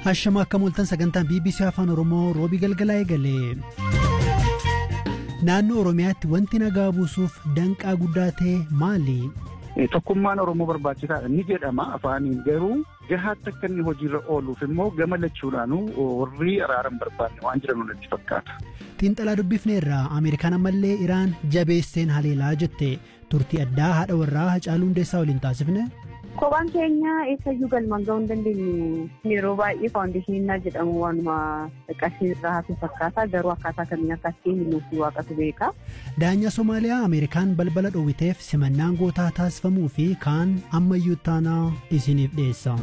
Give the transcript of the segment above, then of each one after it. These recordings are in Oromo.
Hashama akka mul'atan sagantaan BBC Afaan Oromoo roobii galgalaa eegale. Naannoo Oromiyaatti wanti nagaa buusuuf danqaa guddaa ta'e maali? Tokkummaan Oromoo barbaachisaadha ni jedhama afaaniin garuu gahaatti akka inni hojiirra ooluuf immoo gama lachuudhaanuu warri araaran barbaanne waan jiran natti fakkaata. Xiinxalaa dubbifneerraa Ameerikaan ammallee Iraan jabeesseen haleelaa jette turtii addaa haadha warraa Hacaaluu Hundeessaa waliin taasifne. Kophaan keenya eessayyuu galmaan ga'uu hin dandeenyu. Yeroo baay'ee faawundeeshiniin jedhamu waanuma qarshii irraa hafe fakkaata garuu akkaataa kamiin akka ittiin nuuf waaqatu beeka. Daanyaa Somaaliyaa Ameerikaan balbala dhoowwiteef simannaan gootaa taasifamuu fi kaan ammayyuu taanaa isiniif dhiyeessa.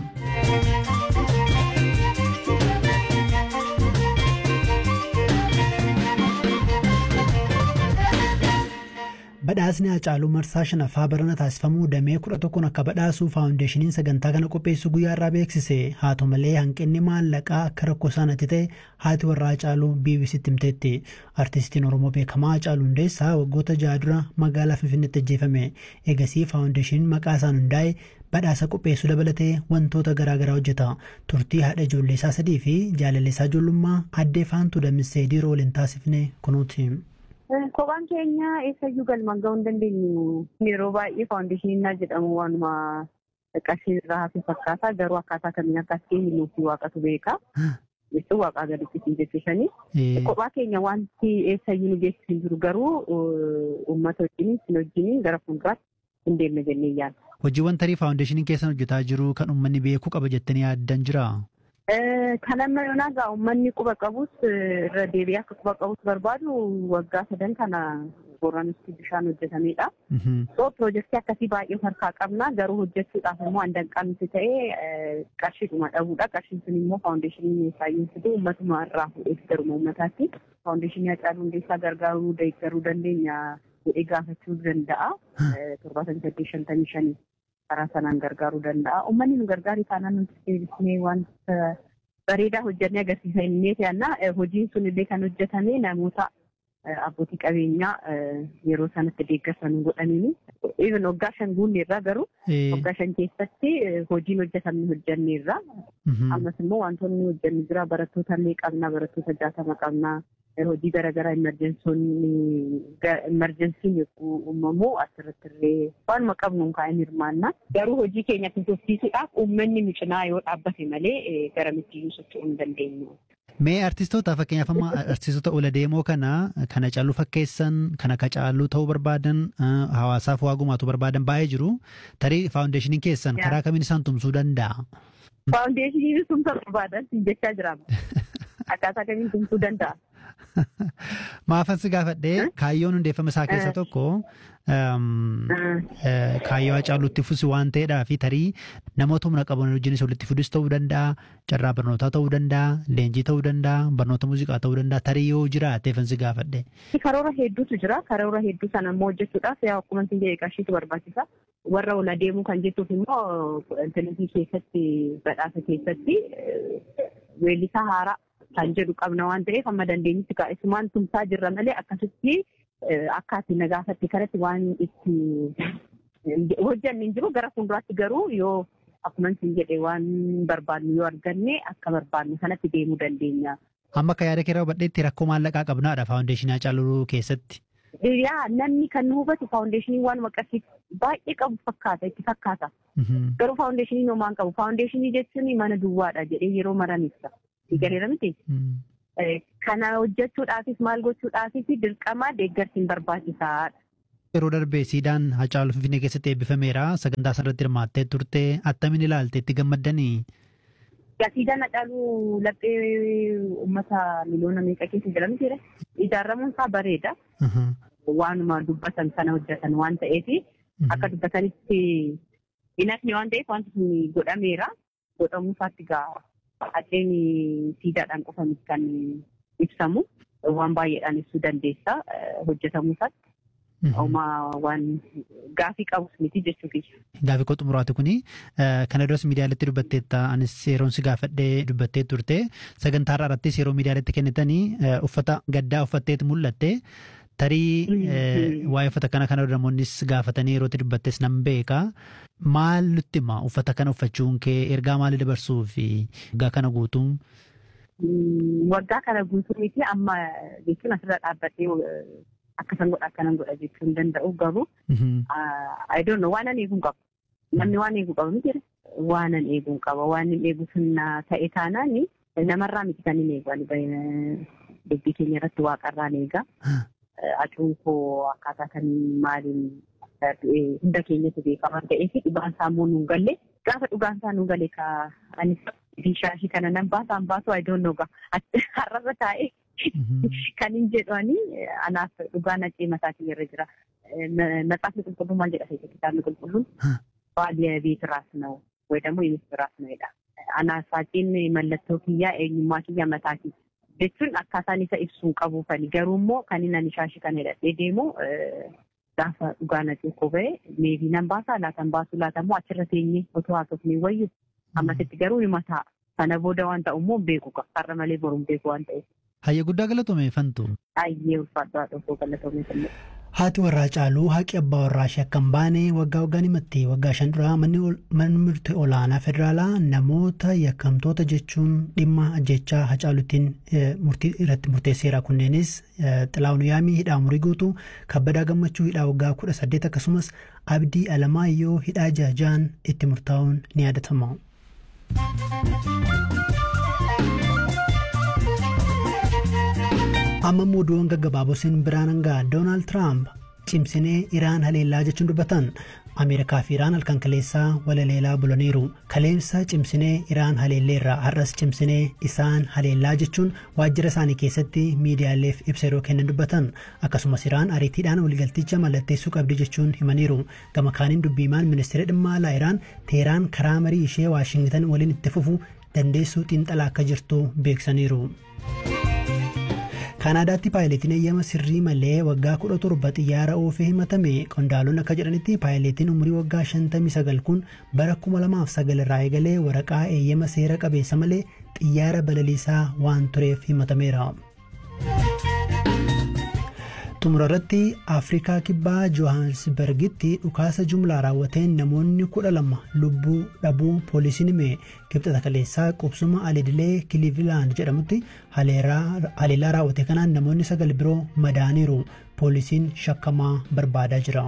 Badhaasni Hacaaluu Marsaa shanaffaa barana taasifamuu damee kudha tokkoon akka badhaasuu faawundeeshiniin sagantaa kana qopheessu guyyaa irraa beeksise haa ta'u malee hanqinni maallaqaa akka rakkoo isaanitti ta'e haati warraa Hacaaluu BBCtti himteetti. Artistiin Oromoo beekamaa Hacaaluu Hundeessaa waggoota ja'a dura magaalaa Finfinneetti ajjeefame. Eegasii faawundeeshiniin maqaa isaan hundaa'e badhaasa qopheessuu dabalatee wantoota garaagaraa hojjeta. Turtii haadha ijoollee isaa sadii fi jaalalleessaa ijoollummaa addee faantuu dammissee dhiiroo waliin taasifne kunuuti. Kophaan keenya eessayyuu galmaan ga'uu hin dandeenyu. Yeroo baay'ee faawundeeshiniin jedhamu waanuma qarshii irraa hafe fakkaata garuu akkaataa kamiin akka ittiin nuuf waaqatu beeka. Jechuun waaqaa gaditti siin jechuusanii. Kophaa keenya wanti eessayyuu nu geessisu hin jiru garuu uummata wajjin sin wajjin gara fuulduraatti hin deemne jennee yaadda. Hojiiwwan tarii faawundeeshiniin keessan hojjetaa jiru kan uummanni beekuu qaba jettanii yaaddan jiraa? Kan amma yoonaa egaa uummanni quba qabus irra deebi'ee akka quba qabus barbaadu waggaa sadan kana booranitti bishaan hojjetamedha. So piroojeektii akkasii baay'ee harkaa qabna garuu hojjechuudhaaf immoo handanqaa nuti ta'e qarshiidhuma dhabuudha. Qarshiin sun immoo faawundeeshinii saayinsii uummatuma irraa fuudhee garuma uummataatti faawundeeshinii Hacaaluu Hundeessaa gargaaruu deeggaruu dandeenya jedhee gaafachuu danda'a. Torbaatamii saddeet shantamii shanii. karaa sanaan gargaaruu danda'a. Uummanni nu gargaaru taanaan nuti deebisnee wanta bareedaa hojjannee agarsiisa innee ta'anna hojiin sun illee kan hojjetame namoota abbootii qabeenyaa yeroo sanatti deeggarsan godhaniini. Even waggaa shan guunne irraa garuu waggaa shan keessatti hojiin hojjetamne hojjannee irraa. Ammas immoo wantoonni hojjannu jira barattoota illee qabna barattoota jaatama qabna. hojii garaagaraa imerjensiin yogguu uumamu asirratti illee waanuma qabnuun kaa'in hirmaanna. Garuu hojii keenya tursiisuudhaaf uummanni micinaa yoo dhaabbate malee gara mittiyyuu socho'uu hin dandeenyu. Mee artistoota fakkeenyaaf amma artistoota ola deemoo kana kana Hacaaluu fakkeessan kana Hacaaluu ta'uu barbaadan hawaasaaf waa gumaatu barbaadan baay'ee jiru. Tarii faawundeeshiniin keessan karaa kamiin isaan tumsuu danda'a? Faawundeeshiniin tumsa barbaadan jechaa jiraama. Akkaataa kamiin tumsuu danda'a? Maafan si gaafadhee kaayyoon hundeeffama isaa keessa tokko kaayyoo Hacaaluutti fusi waan ta'eedhaa fi tarii namoota humna qaban wajjinis walitti fidus ta'uu danda'a, carraa barnootaa ta'uu danda'a, leenjii ta'uu danda'a, barnoota muuziqaa ta'uu danda'a, tarii yoo jiraateefan si gaafadhe. Karoora hedduutu jira. Karoora hedduu sana immoo hojjechuudhaaf yaa akkuma isin jedhe qarshiitu barbaachisa. Warra ola deemuu kan jettuuf immoo intarneetii keessatti badhaasa keessatti weellisaa haaraa kan jedhu qabna waan ta'eef amma dandeenyutti kaa'isumaan tumsaa jirra malee akkasitti akka ati na gaafatti kanatti waan itti hojjanne hin jiru gara fuulduraatti garuu yoo akkuma isin jedhe waan barbaadnu yoo arganne akka barbaadnu sanatti deemuu dandeenya. Amma akka yaada keerraa hubadheetti rakkoo maallaqaa qabnaadha faawundeeshinii Hacaaluu keessatti. Yaa namni kan nu hubatu faawundeeshinii waan maqasii baay'ee qabu fakkaata itti fakkaata. Garuu faawundeeshinii homaan qabu faawundeeshinii jechuun mana duwwaadha jedhee yeroo maran ibsa. Galeera miti. Kana hojjechuudhaafis maal gochuudhaafis dirqama deeggarsiin barbaachisaadha. Yeroo darbee siidaan Hacaaluu Finfinnee keessatti eebbifameera. Sagantaa sanarratti hirmaattee turte attamiin ilaalte itti gammaddanii? Siidaan Hacaaluu laphee uummata miliyoona meeqa keessa jira miti Ijaaramuun isaa bareeda. Waanuma dubbatan sana hojjetan waan ta'eef akka dubbatanitti hin hafne waan ta'eef wanti sun godhameera. Godhamuu isaatti ga'a. Haceen siidaadhaan qofa kan ibsamu waan baay'eedhaan ibsuu dandeessa hojjetamuu isaatti. Uumaa waan gaafii qabus miti jechuufi. Gaafii koo xumuraati kuni kana duras miidiyaaleetti dubbatteetta anis yeroon si gaafadhee dubbattee turte sagantaa irrattis yeroo miidiyaaleetti kennitanii uffata gaddaa uffatteetu mul'atte tarii waa'ee uffata kana kana namoonnis gaafatanii yeroo dubbattes nan beeka. Maal nutti hima uffata kana uffachuun kee ergaa maalii dabarsuu fi waggaa kana guutuun? Waggaa kana guutuu miti amma jechuun asirra dhaabbatee akkasan godha akkanan godha jechuu hin danda'u garuu I don't know waanan eeguu qabu. Namni waan eeguu qaba miti waanan eeguu qaba waan hin eegu sunna ta'e taanaan namarraa miti kan hin eegu dubbii keenya irratti waaqarraan eega. Acuun koo akkaataa kan maaliin hunda keenyatti beekamaa ta'ee fi dhugaan isaa immoo nuun galle gaafa dhugaan isaa nuun galle ka anis bishaashii kana nan baasaan baasu I don't know har'arra taa'ee kan hin jedhani anaaf dhugaan acee mataa kiyya irra jira. Matsaafni qulqulluu maal jedha kitaabni qulqulluun baadiyyaa ቤት ራስ ነው ወይ ደግሞ የሚስት ራስ ነው jedha. Anaafaatiin mallattoo kiyyaa eenyummaa kiyya mataa jechuun akkaataan isa ibsuu qabu fani garuu immoo kan inni ani shaashii kana hidhadhee deemu gaafa dhugaan acee koo ba'e meebii nan baasaa laatan baasuu laatan immoo achirra teenyee otoo haasofnee wayyu ammasitti garuu hima ta'a. Sana booda waan ta'u immoo beeku har'a malee boruun beeku waan ta'eef. Hayya guddaa galatoome fantu. Baay'ee ulfaadhaa dhufuu galatoome fillee. Haati warraa caaluu haqi abbaa warraa ishee akka hin baane waggaa waggaan himatti waggaa shan duraa manni murtii olaanaa federaalaa namoota yakkamtoota jechuun dhimma ajjechaa hacaaluutiin murtii irratti murteesseera kunneenis xilaawun yaamii hidhaa umurii guutuu kabbadaa gammachuu hidhaa waggaa kudha saddeet akkasumas abdii alamaayyoo hidhaa jaajaan itti murtaa'uun ni yaadatama. amma muuduun gaggabaabosiin biraan hangaa doonaald tiraamp cimsinee iraan haleellaa jechuun dubbatan ameerikaa fi iraan halkan kaleessaa walaleelaa bulaniiru kaleessa cimsinee iraan haleelleerra har'as cimsinee isaan haleellaa jechuun waajjira isaanii keessatti miidiyaaleef ibsa yeroo kennan dubbatan akkasumas iraan ariitiidhaan waliigalticha mallatteessuu qabdi jechuun himaniiru gama kaaniin dubbiimaan ministeera dhimma alaa iraan teeraan karaa marii ishee waashingitan waliin itti fufu dandeessuu xiinxalaa akka jirtu beeksaniiru. kaanaadaatti paayileetiin eeyyama sirrii malee waggaa kudha torba xiyyaara oofee himatame qondaalonni akka jedhanitti paayileetiin umurii waggaa 59 kun bara 2009 irraa eegalee waraqaa eeyyama seera qabeessa malee xiyyaara balaliisaa waan tureef himatameera. xumura irratti afrikaa kibbaa johannesbergitti dhukaasa jumlaa raawwateen namoonni kudha lama lubbuu dhabuu poolisiin hime kibxata kaleessaa qubsuma alidilee kilivilaand jedhamutti haleellaa raawwate kanaan namoonni sagal biroo madaaniiru poolisiin shakkamaa barbaadaa jira.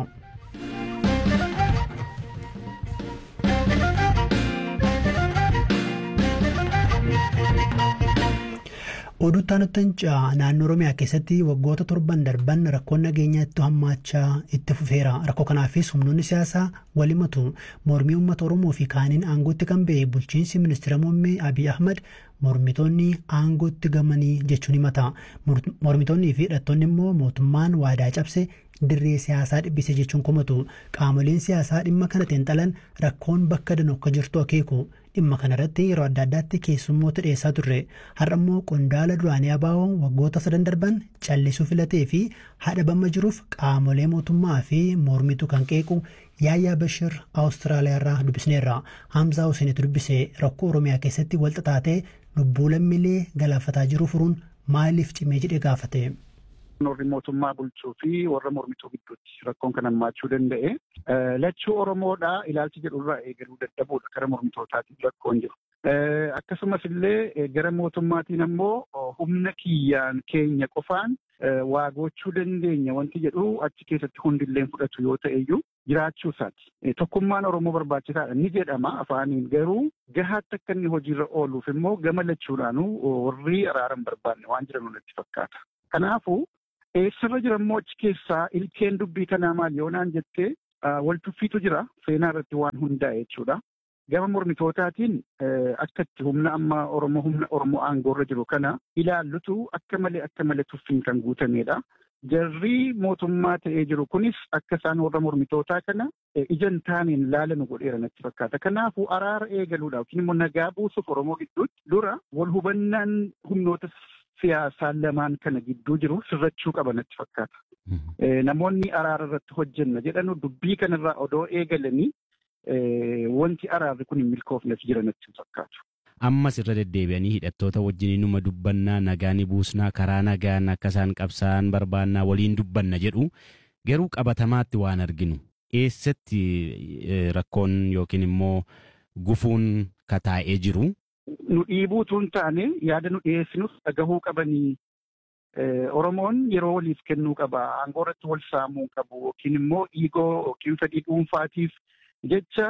oduu taanuttanca naannoo oromiyaa keessatti waggoota torban darban rakkoon nageenyaatti hammaachaa itti fufeera rakkoo kanaafis humnoonni siyaasaa walimatu mormii uummata oromoo fi kaaniin aangootti kan ba'e bulchiinsi ministeera muummee abiy ahmad mormitoonni aangootti gamanii jechuun himata mormitoonnii fi hidhattoonni immoo mootummaan waadaa cabse dirree siyaasaa dhibbise jechuun komatu qaamoleen siyaasaa dhimma kana xiinxalan rakkoon bakka danuu akka jirtu akeeku dhimma kanarratti yeroo adda addaatti keessummoota dhiyeessaa turre har'a immoo qondaala duraanii abaa'oo waggoota sadan darban callisuu filatee fi haadhabama jiruuf qaamolee mootummaa fi mormitu kan qeequ yaayyaa bashir awustiraaliyaarraa dubbisneerra hamzaa huseenitu dubbise rakkoo oromiyaa keessatti walxaxaatee lubbuu lammiilee galaafataa jiru furuun maaliif cimee jedhee gaafate. warri mootummaa bulchuu fi warra mormituu gidduutti rakkoon kan hammaachuu danda'e. Lachuu Oromoodhaa ilaalchi jedhurraa eegaluu dadhabuudha gara mormitootaatiif rakkoon jiru. Akkasumas illee gara mootummaatiin ammoo humna kiyyaan keenya qofaan waa gochuu dandeenya wanti jedhu achi keessatti hundillee fudhatu yoo ta'eyyuu jiraachuu isaati. Tokkummaan Oromoo barbaachisaadha ni jedhama afaaniin garuu gahaatti akka inni hojiirra ooluuf immoo gama lachuudhaanuu warri araaran barbaanne waan jiran natti fakkaata. Kanaafuu eessarra jira immoo achi keessaa ilkeen dubbii kanaa maal yoo naan jettee wal tuffiitu jira seenaa irratti waan hundaa'e jechuudha. Gama mormitootaatiin akka itti humna amma Oromoo humna Oromoo aangoorra jiru kana ilaallutu akka malee akka malee tuffiin kan guutamedha. Jarri mootummaa ta'ee jiru kunis akka isaan warra mormitootaa kana ija hin taaneen laalanu godheera natti fakkaata. Kanaafuu araara eegaluudhaaf yookiin immoo nagaa buusuuf Oromoo gidduutti dura wal hubannaan humnoota siyaasaa lamaan kana gidduu jiru sirrachuu qaba natti fakkaata. Namoonni araara irratti hojjenna jedhanu dubbii kanarraa odoo eegalanii wanti araarri kun hin milkoofneef jira natti fakkaatu. ammas irra deddeebi'anii hidhattoota wajjin numa dubbannaa nagaa ni buusnaa karaa nagaan akka isaan qabsaa'an barbaannaa waliin dubbanna jedhu garuu qabatamaatti waan arginu eessatti rakkoon yookiin immoo gufuun kataa'ee jiru. Nu dhiibuutu hin taane yaada nu dhiyeessinus dhagahuu qabanii Oromoon yeroo waliif kennuu qaba. Aangoo irratti wal saamuu qabu yookiin immoo dhiigoo yookiin fedhii dhuunfaatiif jecha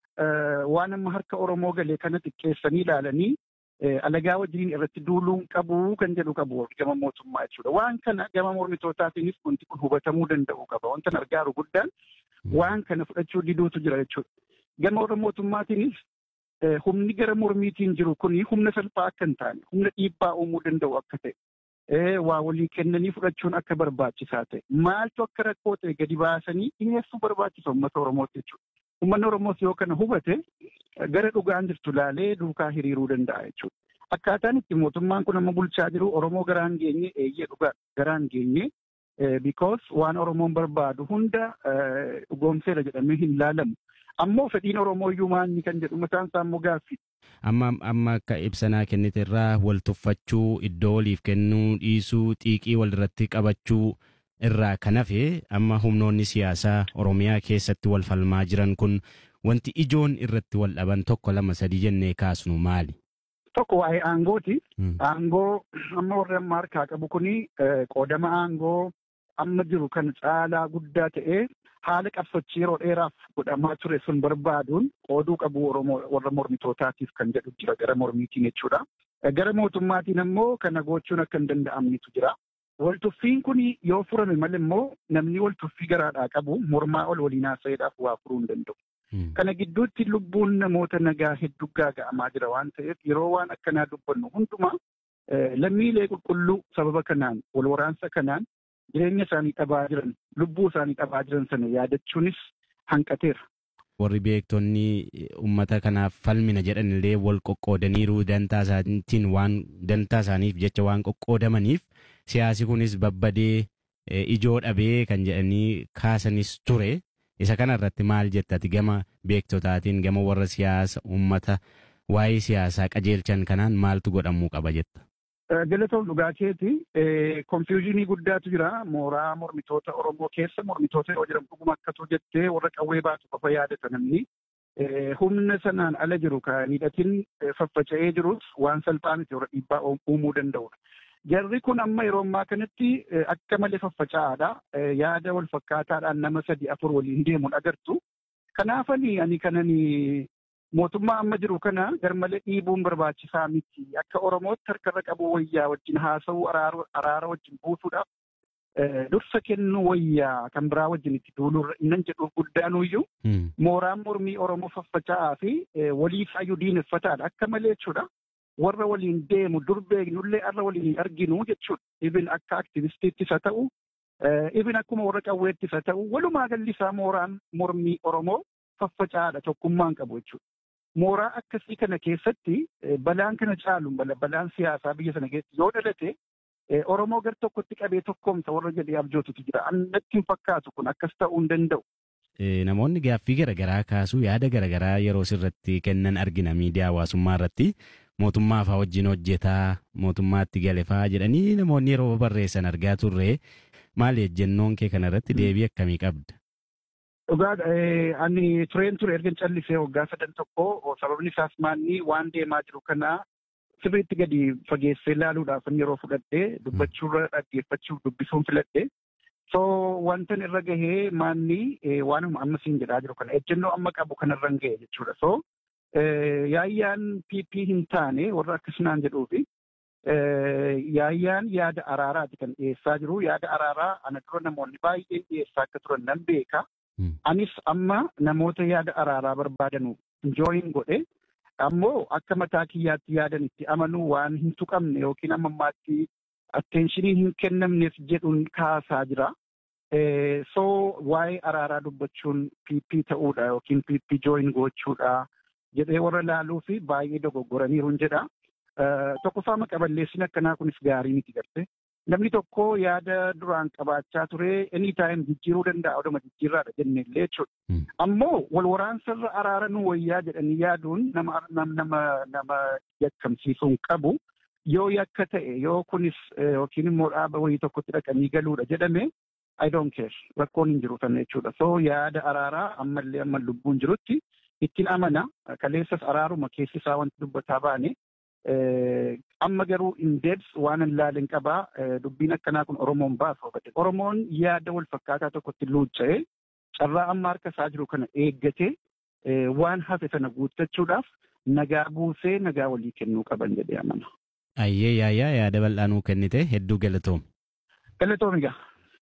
waan amma harka Oromoo galee kana xiqqeessanii ilaalanii alagaa wajjin irratti duuluun qabu kan jedhu qabu gama mootummaa jechuudha. Waan kana gama mormitootaatiinis wanti kun hubatamuu danda'u qaba. Wanta gargaaru guddaan waan kana fudhachuu diduutu jira jechuudha. Gama warra mootummaatiinis humni gara mormiitiin jiru kuni humna salphaa akka hin taane humna dhiibbaa uumuu danda'u akka ta'e waa walii kennanii fudhachuun akka barbaachisaa ta'e maaltu akka rakkoo ta'e gadi baasanii dhiyeessuu barbaachisa uummata Oromooti jechuudha. Uummanni Oromoos yoo kana hubate gara dhugaan jirtu laalee duukaa hiriiruu danda'a jechuudha. Akkaataan itti mootummaan kun amma bulchaa jiru Oromoo garaan geenye eeyyee dhugaa garaan geenye because waan Oromoon barbaadu hunda dhugoomseera jedhamee hin laalamu. Ammoo fedhiin Oromoo iyyuu maanyi kan jedhu mataan isaa immoo gaaffii. Amma amma akka ibsanaa kennite irraa wal tuffachuu iddoo waliif kennuu dhiisuu xiiqii walirratti qabachuu irraa kan hafe amma humnoonni siyaasaa Oromiyaa keessatti wal falmaa jiran kun wanti ijoon irratti wal dhaban tokko lama sadii jennee kaasnu maali? Tokko waa'ee aangooti. Aangoo amma warri amma harkaa qabu kuni qoodama aangoo amma jiru kan caalaa guddaa ta'ee haala qabsochii yeroo dheeraaf godhamaa ture sun barbaaduun qooduu qabu warra mormitootaatiif kan jedhu jira gara mormiitiin jechuudha. Gara mootummaatiin ammoo kana gochuun akka hin danda'amnetu jira. Waltuffiin kun yoo furame malee immoo namni waltuffii garaadhaa qabu mormaa ol waliin haasa'eedhaaf waa furuu hin danda'u. Kana gidduutti lubbuun namoota nagaa hedduu gaaga'amaa jira waan ta'eef yeroo waan akkanaa dubbannu hundumaa lammiilee qulqulluu sababa kanaan wal waraansa kanaan jireenya isaanii dhabaa jiran lubbuu isaanii dhabaa jiran sana yaadachuunis hanqateera. Warri beektonni uummata kanaaf falmina jedhan illee wal qoqqoodaniiru dantaa isaaniitiin waan dantaa isaaniif jecha waan qoqqoodamaniif siyaasi kunis babbadee ijoo dhabee kan jedhanii kaasanis ture. Isa kana irratti maal jettati gama beektotaatiin gama warra siyaasa uummata waa'ee siyaasaa qajeelchan kanaan maaltu godhamuu qaba jetta? Galatoon dhugaa keeti konfiyuuzinii guddaatu jira mooraa mormitoota Oromoo keessa mormitoota yoo jedhamu dhuguma akkatu jettee warra qawwee baatu qofa yaadata namni humna sanaan ala jiru kan hidhatiin faffaca'ee jirus waan salphaa miti warra dhiibbaa uumuu danda'udha. Jarri kun amma yeroo ammaa kanatti akka malee faffaca'aadha. Yaada wal fakkaataadhaan nama sadi afur waliin deemuun agartu. Kanaafanii ani kanani mootummaa amma jiru kana garmalee dhiibuun barbaachisaa miti. Akka Oromootti harkarra qabu wayyaa wajjin haasa'uu araara wajjin buusuudhaaf dursa kennuu wayyaa kan biraa wajjin itti duulurra innan jedhuuf guddaanuyyuu mooraan mormii Oromoo faffaca'aa fi waliifaayyuu diineffataadha. Akka malee jechuudha. warra waliin deemu dur beeknullee arra waliin arginu jechuudha. Ibin akka aktivistiittis haa ta'u, ibin akkuma warra qawweettis haa ta'u, walumaa galli isaa mooraan mormii Oromoo faffaca'aadha tokkummaan qabu jechuudha. Mooraa akkasii kana keessatti balaan kana caalu balaan siyaasaa biyya sana keessatti yoo dhalate Oromoo gar tokkotti qabee tokkoomsa warra jedhee abjootutu jira. Annatti hin fakkaatu kun akkas ta'uu hin danda'u. Namoonni gaaffii garaagaraa kaasuu yaada garaagaraa yeroo sirratti kennan argina miidiyaa hawaasummaa irratti mootummaa fa'aa wajjin hojjetaa mootummaatti gale fa'aa jedhanii namoonni yeroo barreessan argaa turre maali ejjennoon kee kanarratti deebii akkamii qabda? Dhugaa ani tureen ture erga callisee waggaa sadan tokko sababni isaas maanni waan deemaa jiru kana sirriitti gadi fageessee ilaaluudhaaf yeroo fudhadhee dubbachuurra dhaggeeffachuuf dubbisuun filadhe. So wantan irra gahee maanni waanuma amma siin jedhaa jiru kana ejjennoo amma qabu kanarra hin gahe jechuudha. So yaayyaan PP hin taane warra akkasumaan jedhuufi yaayyaan yaada araaraati kan dhiyeessaa jiru. Yaada araaraa ana dura namoonni baay'een dhiyeessaa akka turan nan beeka. Anis amma namoota yaada araaraa barbaadanu jooyin godhe ammoo akka mataa kiyyaatti yaadan itti amanuu waan hin tuqamne yookiin amma ammaatti atteenshinii hin kennamneef jedhuun kaasaa jira. So waa'ee araaraa dubbachuun PP ta'uudha yookiin PP jooyin gochuudha. jedhee warra laaluu fi baay'ee dogoggoraniiru jedha. Tokkoffaa maqaballeessin akkanaa kunis gaarii miti garte. namni tokko yaada duraan qabaachaa ture any time jijjiiruu danda'a oduma jijjiirraadha jenne illee jechuudha. Ammoo wal waraansarra araara nu wayyaa jedhanii yaaduun nama nama nama yakkamsiisuu hin qabu. Yoo yakka ta'e yoo kunis yookiin immoo dhaaba wayii tokkotti dhaqanii galuudha jedhame I don't care rakkoon hin jiru sana jechuudha. So yaada araaraa ammallee amma lubbuun jirutti ittiin amana kaleessas araaruma keessi isaa wanti dubbataa baane amma garuu in depth waan hin laalin qabaa dubbiin akkanaa kun Oromoon baasa hubate. Oromoon yaada wal fakkaataa tokkotti luucca'ee carraa amma harka isaa jiru kana eeggatee waan hafe sana guuttachuudhaaf nagaa buusee nagaa walii kennuu qaban jedhee amana. Ayyee yaayyaa yaada bal'aa nuu kennite hedduu galatoom. Galatoom egaa.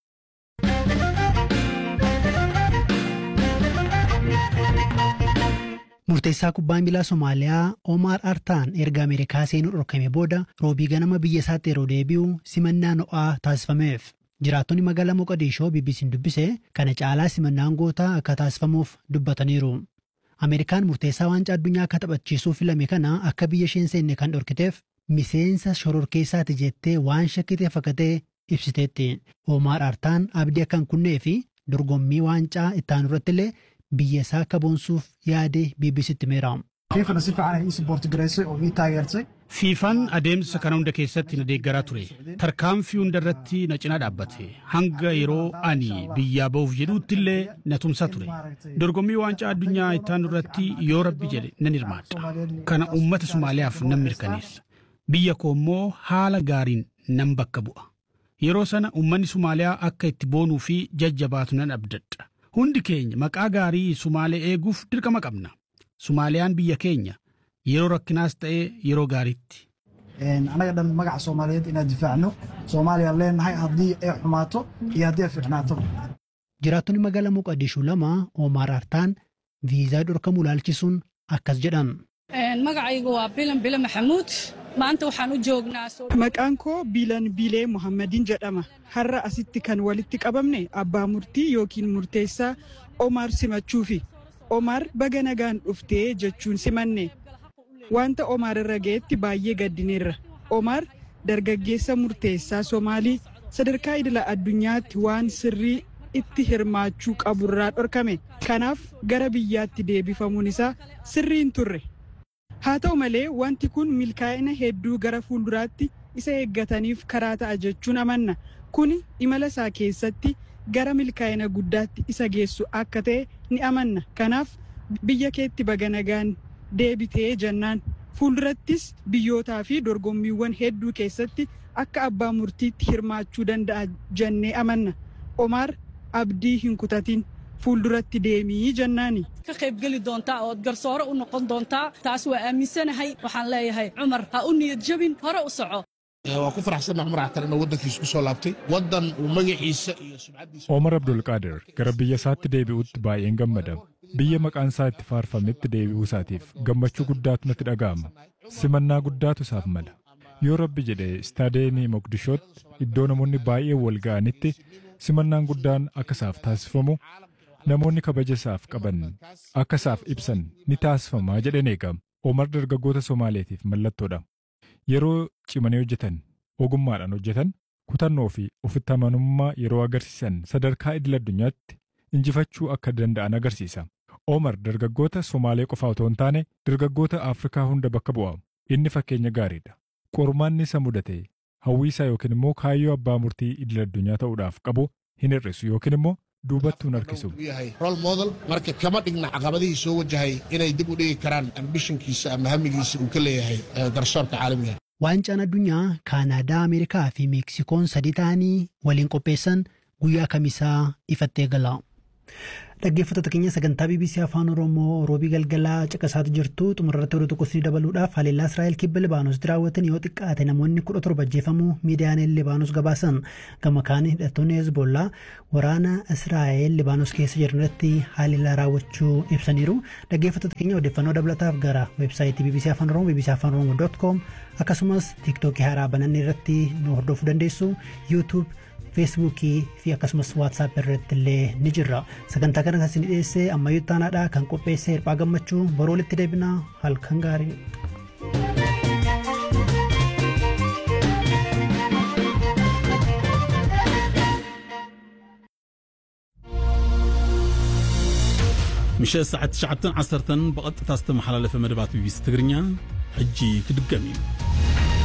Murteessaa kubbaa miilaa Somaaliyaa Omar Artaan erga Ameerikaa seenuu dhorkame booda roobii ganama biyya isaatti yeroo deebi'u simannaa ho'aa taasifameef. Jiraattonni magaalaa Moqodishoo BBC'n dubbise kana caalaa simannaan gootaa akka taasifamuuf dubbataniiru. Ameerikaan murteessaa waancaa addunyaa akka taphachiisuu filame kana akka biyya isheen seenne kan dhorkiteef miseensa shororkeessaati jettee waan shakkitee fakkatee ibsiteetti. Omar Artaan abdii akka hin kunnee fi dorgommii waancaa ittaanu irratti illee biyya isaa akka boonsuuf yaade BBC'tti himeera. fiifana si fiican ay ii siboorti garaysay oo ii taageertay fiifaan adeemsa kana hunda keessatti na deeggaraa ture tarkaanfii hunda irratti na cinaa dhaabbate hanga yeroo ani biyyaa ba'uuf jedhuutti illee na tumsaa ture dorgommii waancaa addunyaa ittaanu irratti yoo rabbi jedhe nan hirmaadha kana uummata somaaliyaaf nan mirkaneessa biyya koo immoo haala gaariin nan bakka bu'a yeroo sana uummanni somaaliyaa akka itti boonuu fi jajjabaatu nan abdadha hundi keenya maqaa gaarii sumaalee eeguuf dirqama qabna sumaaliyaan biyya keenya yeroo rakkinaas ta'ee yeroo gaariitti. anaga dhan magaca soomaaliyeed inaan difaacno soomaaliyaan leenahay haddii ay xumaato iyo haddii ay fiicnaato Jiraattonni magaalaa Moqodishuu lama Omar Artaan viizaa dhorkamuu ilaalchisuun akkas jedhan. magacaygu waa bilan bile maxamuud maanta waxaan u joognaa Maqaan koo Biilan Biilee Muhammadiin jedhama. Har'a asitti kan walitti qabamne abbaa murtii yookiin murteessaa Omar simachuufi. Omar baga nagaan dhuftee jechuun simanne. Wanta Omar irra ga'etti baay'ee gaddineerra. Omar dargaggeessa murteessaa Somaalii sadarkaa idila addunyaatti waan sirrii itti hirmaachuu qaburraa dhorkame. Kanaaf gara biyyaatti deebifamuun isaa sirrii hin turre. Haa ta'u malee wanti kun milkaa'ina hedduu gara fuulduraatti isa eeggataniif karaa ta'a jechuun amanna. Kuni imala isaa keessatti gara milkaa'ina guddaatti isa geessu akka ta'e ni amanna. Kanaaf biyya keetti baga nagaan deebitee jennaan. Fuuldurattis biyyootaa fi dorgommiiwwan hedduu keessatti akka abbaa murtiitti hirmaachuu danda'a jennee amanna. Omaar abdii hin kutatin fuulduratti deemii jennaani. ka qaybgeli doontaa ood garsoore u noqon doontaa taas waa aaminsanahay waxaan leeyahay cumar ha u niyad jabin hore u soco waa ku faraxsannaha cumar axtar inuu waddankiisa ku soo laabtay waddan uu magaciisa iyo sumcaddiisa Omar Abdulqaadir gara biyya isaatti deebi'utti baay'een gammada. Biyya maqaan isaa itti faarfametti deebi'uu isaatiif gammachuu guddaatu natti dhaga'ama. Simannaa guddaatu isaaf mala. Yoo rabbi jedhe istaadeemii Moqdishootti iddoo namoonni baay'een wal ga'anitti simannaan guddaan akka isaaf taasifamu namoonni kabaja isaaf qaban akka isaaf ibsan ni taasifamaa jedheen eegama. Omar dargaggoota Somaaleetiif mallattoodha. Yeroo cimanii hojjetan, ogummaadhaan hojjetan, kutannoo fi ofitti amanummaa yeroo agarsiisan sadarkaa idil addunyaatti injifachuu akka danda'an agarsiisa. Omar dargaggoota Somaalee qofa otoo hin taane dargaggoota Afrikaa hunda bakka bu'a. Inni fakkeenya gaariidha. Qormaanni isa mudate hawwii isaa yookiin immoo kaayyoo abbaa murtii idil addunyaa ta'uudhaaf qabu hin hir'isu yookiin immoo duubattuu hin harkisu. uu yahay role model marka kama dhigna caqabadihii soo wajahay inay dib u dhigi karaan ambishinkiisa ama hamigiisa uu ka leeyahay eh, garsoorka caalamiga Waancaan addunyaa Kaanaadaa, Ameerikaa fi Meeksikoon sadii ta'anii waliin qopheessan guyyaa kamisaa ifatti eegala. Dhaggeeffattoota keenya sagantaa BBC Afaan Oromoo roobii galgalaa caqasaatu jirtu xumurratti oduu tokko isinii dabaluudhaaf haleellaa Israa'el kibba Libaanoositti raawwatan yoo xiqqaate namoonni kudha torba ajjeefamuu miidiyaaleen Libaanos gabaasan gama kaanii hidhattoonni Hezbollaa waraana Israa'el Libaanos keessa jiran irratti haleellaa raawwachuu ibsaniiru. Dhaggeeffattoota keenya odeeffannoo dabalataaf gara weebsaayitii BBC Afaan Oromoo BBC Afaan Oromoo com akkasumas tiiktookii haaraa banannee irratti nu hordofuu dandeessu YouTube feesbuukii fi akkasumas waatsaap irratti illee ni jirra sagantaa kana kan isin dhiyeesse ammayyuu taanaadha kan qopheesse hirphaa gammachuu boroo walitti deebinaa halkan gaarii. ምሸት ሰዓት 9 10 ብቐጥታ ዝተመሓላለፈ መደባት ቢቢሲ ትግርኛ ሕጂ ክድገም እዩ